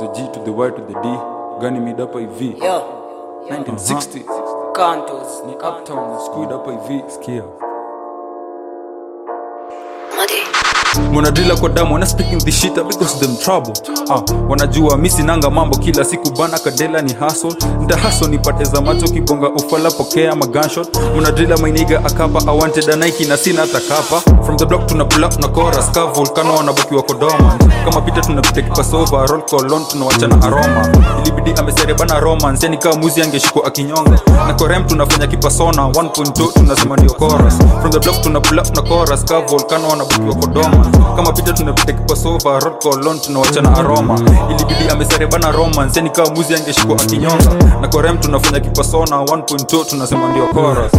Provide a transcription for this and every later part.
the G to the Y to the D gani mid hapa hivi Yo, 1960 Cantos. ni uptown squid hapa hivi sikia mwanadrila kwa damu wana speaking the shit that because them trouble ah, wanajua mi sinanga mambo kila siku bana kadela ni hustle nda hustle nipate za macho kibonga ufala pokea maganshot mwanadrila mainiga akapa awanted a Nike na sina hata kapa from the block tuna pull up na chorus ka volcano wanabakiwa kodoma kama pita tunapita kipasova roll colon tunawachana aroma ilibidi amesere bana romance yani kama muzi angeshikwa akinyonga na korem tunafanya kipasona 1.2 tunasema ndio chorus from the block tuna pull up na chorus ka volcano wanabakiwa kodoma kama pita tunapita kipasova roll colon tunawachana aroma ilibidi amesere bana romance yani kama muzi angeshikwa akinyonga na korem tunafanya kipasona 1.2 tunasema ndio chorus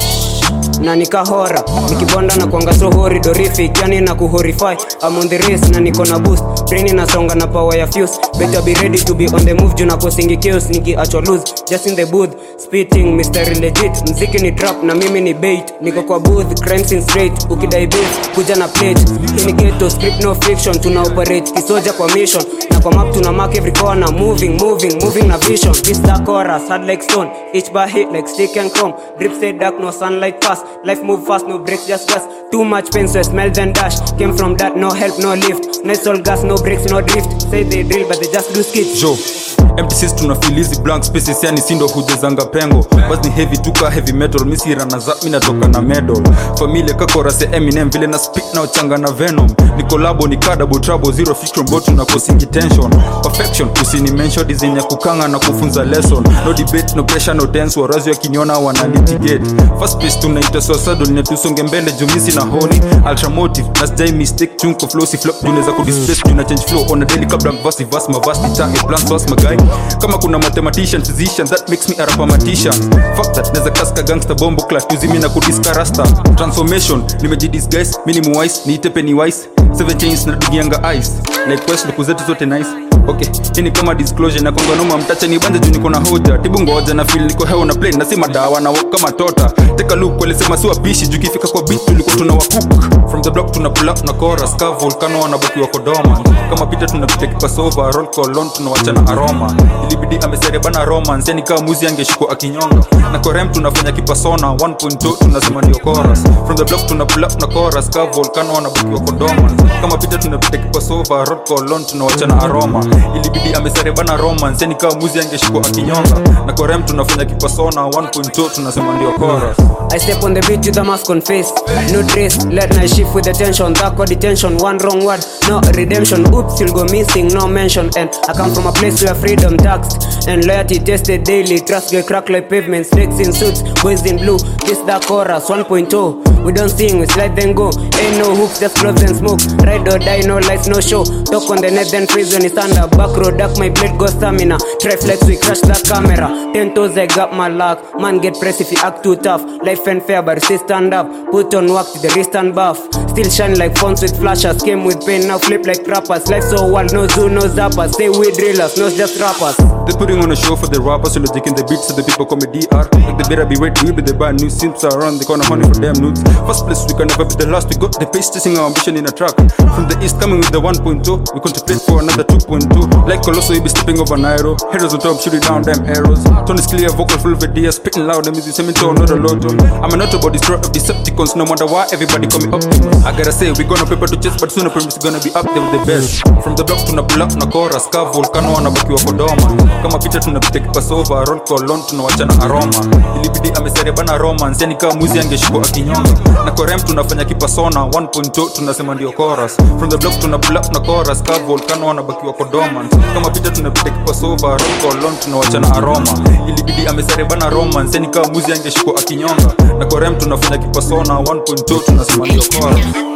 na nikahora nikibonda na kuanga so horridorific yani na kuhorify I'm on the race na niko na boost brain inasonga na power ya fuse better be ready to be on the move juu na kosingi chaos nikiachwa lose just in the booth spitting Mr. legit mziki ni trap na mimi ni bait niko kwa booth crime scene straight ukidai bills kuja na plate hii ni ghetto script no fiction tuna operate kisoja kwa mission na kwa map tuna mark every corner moving moving moving na vision this the chorus hard like stone each bar hit like stick and chrome drip stay dark no sunlight pass life move fast no breaks just gas too much pain so I smell then dash came from that no help no lift nice all gas no brakes no drift say they drill but they just do skits jo mtcs tunafilizi blank spaces yani sindo hujezanga pengo bas ni heavy tuka heavy metal misirana za minatoka na medal familia kakorase eminem vile na speak na uchanga na venom ni kolabo ni kadabo trouble zero fiction bot na kosingi tension perfection usini mention design ya kukanga na kufunza lesson no debate no pressure no tense warazi wakiniona wana litigate first place tunaita suicidal ne tusonge mbele jumisi na honi ultramotive na sijai mistake chunko flow si flop junaweza kudisplace juna change flow on a daily kabla mvasi vas mavasi tange plans was magai kama kuna mathematician physician that makes me a rapamatisha fuck that neza kaska gangster bombo class tuzimi na kudiska rasta transformation nimejidisguise mini wise niite penny wise seven chains na dugianga ice like quest luku zetu zote nice okay hii ni kama disclosure na konganoma mtacha ni banja juu niko na hoja tibu ngoja na feel niko heo na play na si madawa na walk kama tota take a look walisema si wapishi juu kifika kwa beat tulikuwa tuna wacook from the block tuna pull up na chorus ka volcano wanabakiwa kodoma kama pita tunapita kipasova roll colon tunawachana aroma ilibidi amesere bana romance yani kama muzi angeshikwa akinyonga na korem tunafanya kipasona 1.2 tunasema ndio chorus from the block tuna pull up na chorus ka volcano wanabakiwa kodoma kama pita tunapita kipasova roll colon tunawachana aroma ilibidi amesere bana romance yani kama muzi angeshikwa akinyonga na korem tunafanya kipasona 1.2 tunasema ndio chorus I step on the beat with a mask on face No trace, let night shift with attention That got detention, one wrong word No redemption, oops, you'll go missing, no mention And I come from a place where freedom taxed And loyalty tested daily Trust get cracked like pavement Snakes in suits, boys in blue This the chorus, 1.0 We don't sing, we slide then go Ain't no hooks, just gloves and smoke Ride or die, no lights, no show Talk on the net, then freeze when you stand up Back road, duck, my blade go stamina Try flex, we crash that camera Ten toes, I got my luck Man get pressed if you act too tough Life and fair, but still stand up Put on work to the wrist and buff Still shine like phones with flashes Came with pain, now flip like rappers Life so wild, no zoo, no zappers Say we drillers, not just rappers They're putting on a show for the rappers, so they're taking the beats so the people call me DR. Like they better be ready, we be the bad news. Simps are around the corner, honey for them nudes. First place, we can never be the last. We got the pace chasing our ambition in a track. From the east, coming with the 1.2, we contemplate for another 2.2. Like Colosso, we be stepping over Nairo. Heroes on top, shooting down them arrows. Tone is clear, vocal full of ideas, spitting loud, the music cemetery, not a lotto. I'm an Autobot, destroyer of Decepticons, no matter why, everybody call me Optimus. I gotta say, we gonna paper to chase, but sooner promise gonna be up there with the best. From the block, tuna pull up na chorus, ka volcano wanabakiwa Kodoma. Kama picha tunapita kipasova, roll colon tunawachana aroma. Ilibidi amesere bana romance, yani kama muzi angeshikwa akinyonga. Na korem tunafanya kipasona 1.2 tunasema ndio chorus. From the block tuna pull up na chorus, ka volcano wanabakiwa Kodoma. Kama picha tunapita kipasova, roll colon tunawachana aroma. Ilibidi amesere bana romance, yani kama muzi angeshikwa akinyonga. Na korem tunafanya kipasona 1.2 tunasema ndio chorus.